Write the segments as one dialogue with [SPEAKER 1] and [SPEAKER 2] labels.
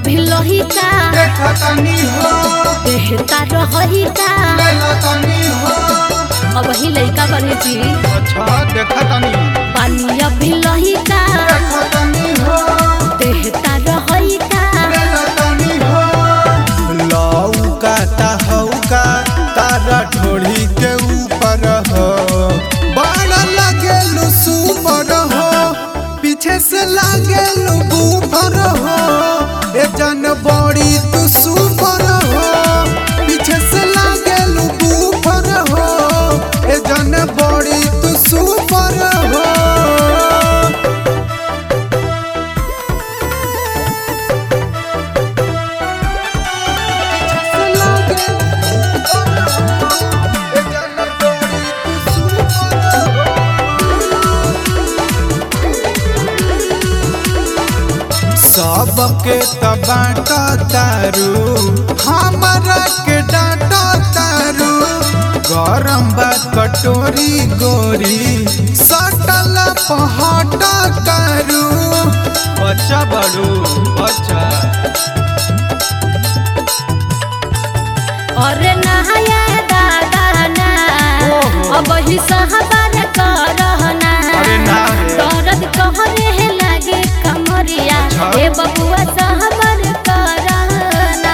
[SPEAKER 1] अभी लोहिका
[SPEAKER 2] देखतनी हो
[SPEAKER 1] देहता रहिका
[SPEAKER 2] लेलतनी हो
[SPEAKER 1] अब ही लइका बने जी
[SPEAKER 2] अच्छा देखतनी
[SPEAKER 1] पानी अभी लोहिका
[SPEAKER 2] देखतनी हो
[SPEAKER 1] देहता रहिका
[SPEAKER 2] लेलतनी हो लौका तहौका तारा ढोड़ी के ऊपर हो बड़ा लगेलु सुपर हो पीछे से लागेलु बूफर हो ए जन बड़ी तू सुपर हो पीछे से लागेलु बूफर हो ए जन बड़ी तू सुपर हो सबके तबाट तारू हमारा के डाट तारू गरम बा कटोरी गोरी सटल पहट तारू बच्चा बड़ू बच्चा
[SPEAKER 1] और नहाया दादा ना
[SPEAKER 2] ओहो।
[SPEAKER 1] अब ही सहबार करहना
[SPEAKER 2] अरे ना रे।
[SPEAKER 1] दर्द कहरे लागे कमरिया
[SPEAKER 2] अच्छा।
[SPEAKER 1] ए बबुआ सहबार करहना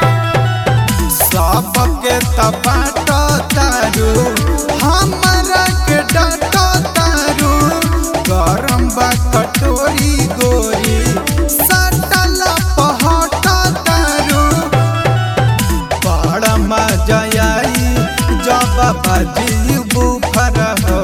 [SPEAKER 2] सबके तबाट तारू हमारा के डाट तारू गरम बा कटोरी गोरी सटल पहट तारू बड़ा मजा आई जब बाजी बुफर हो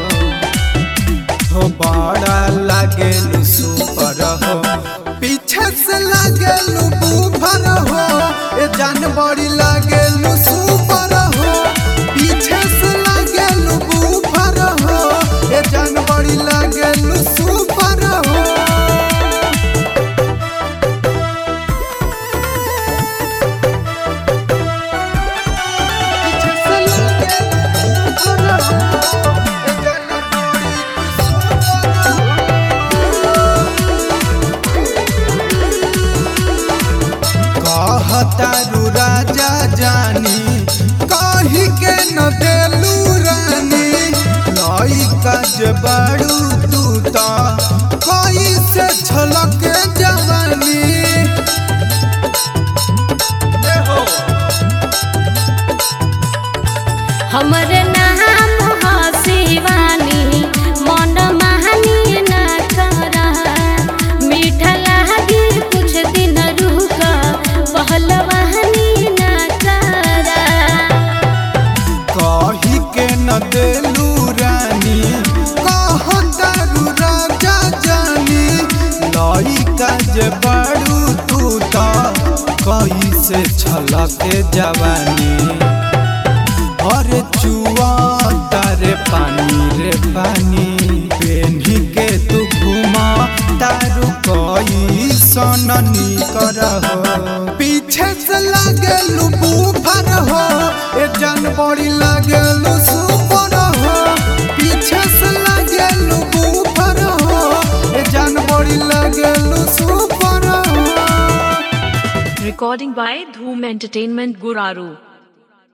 [SPEAKER 2] हो बड़ा लागेलु सुपर हो पीछे से लागेलु बुफर हो ए जान बड़ी लागेलु सुपर हो पीछे से लागेलु बुफर हो ए जान बड़ी लागेलु सुपर हो कहतारू राजा जानी कही के न देलू रानी लइका जे बाड़ू तू त कई से छलक जवानी ए हो
[SPEAKER 1] हमर नाम ह शिवानी मन महानी न कर मीठा लागी कुछ दिन रुक पहलवानी न कर
[SPEAKER 2] कही के न देलू रानी कहतारू राजा जानी लइका जे बाड़ू तू त कई से छलक जवानी अरे चुआ तारे पानी रे पानी पेन्ही के तू घुमा तारू कई सननी कर हो पीछे से लागेलू बूफर हो ए जान बड़ी लागेलू सुपर हो पीछे से लागेलू बूफर हो ए जान बड़ी लागेलू सुपर हो
[SPEAKER 3] Recording by Dhoom Entertainment Guraru.